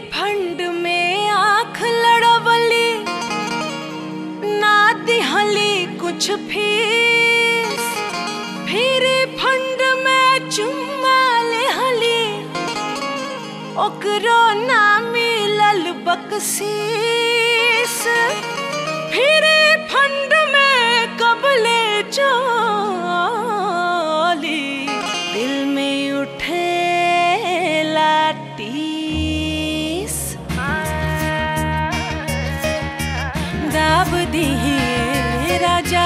fund में आंख लड़वली ना दिहली कुछ फीस फिर फंड में चुम्मा लेहली ओकरो ना मिलल बकसीस फिर फंड में कबले चली दिल में उठे लाटीस दाब दिए राजा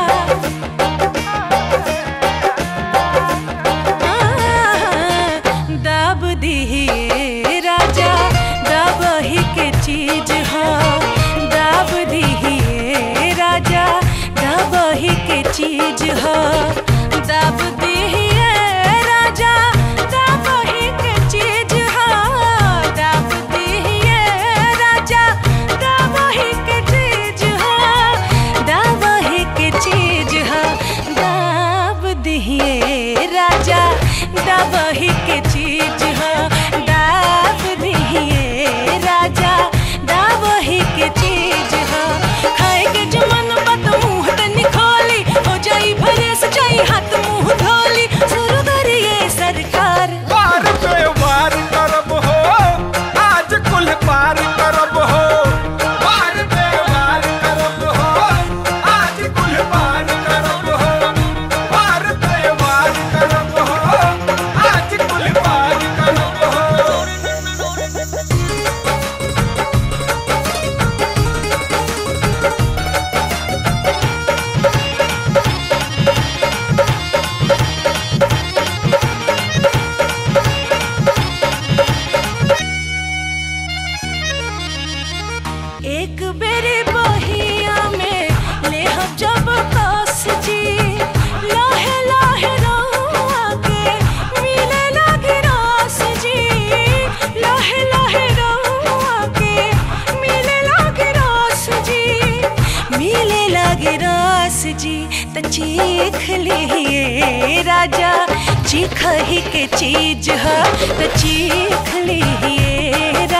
दाब दिए राजा दाब ही के चीज हो दाब दिए राजा दाब ही के चीज हो दाब दिए राजा दाब ही के चीज हो दाब दिए राजा दाब ही के चीज हो दाब ही के चीज हो दाब दिए राजा दाब ही के चीज हो दाब दिए राजा दाब ही के चीज हो खाए के जमन बात मुंह तनी खोली हो जाई भरे से जाई हाथ मुंह धोली शुरू करिए सरकार वार पे वार करब हो आज कुल पार करब हो वार पे वार करब हो आज कुल पार करब हो वार पे वार करब हो आज कुल पार करब हो एक बेरी बहिया में लेहब जब कस जी लाहे लाहे रउआ के मिले लागे रस जी लाहे लाहे रउआ के मिले लागे रस जी मिले लागे रस जी त चीख लिए राजा चीख ही के चीज ह त चीख लिए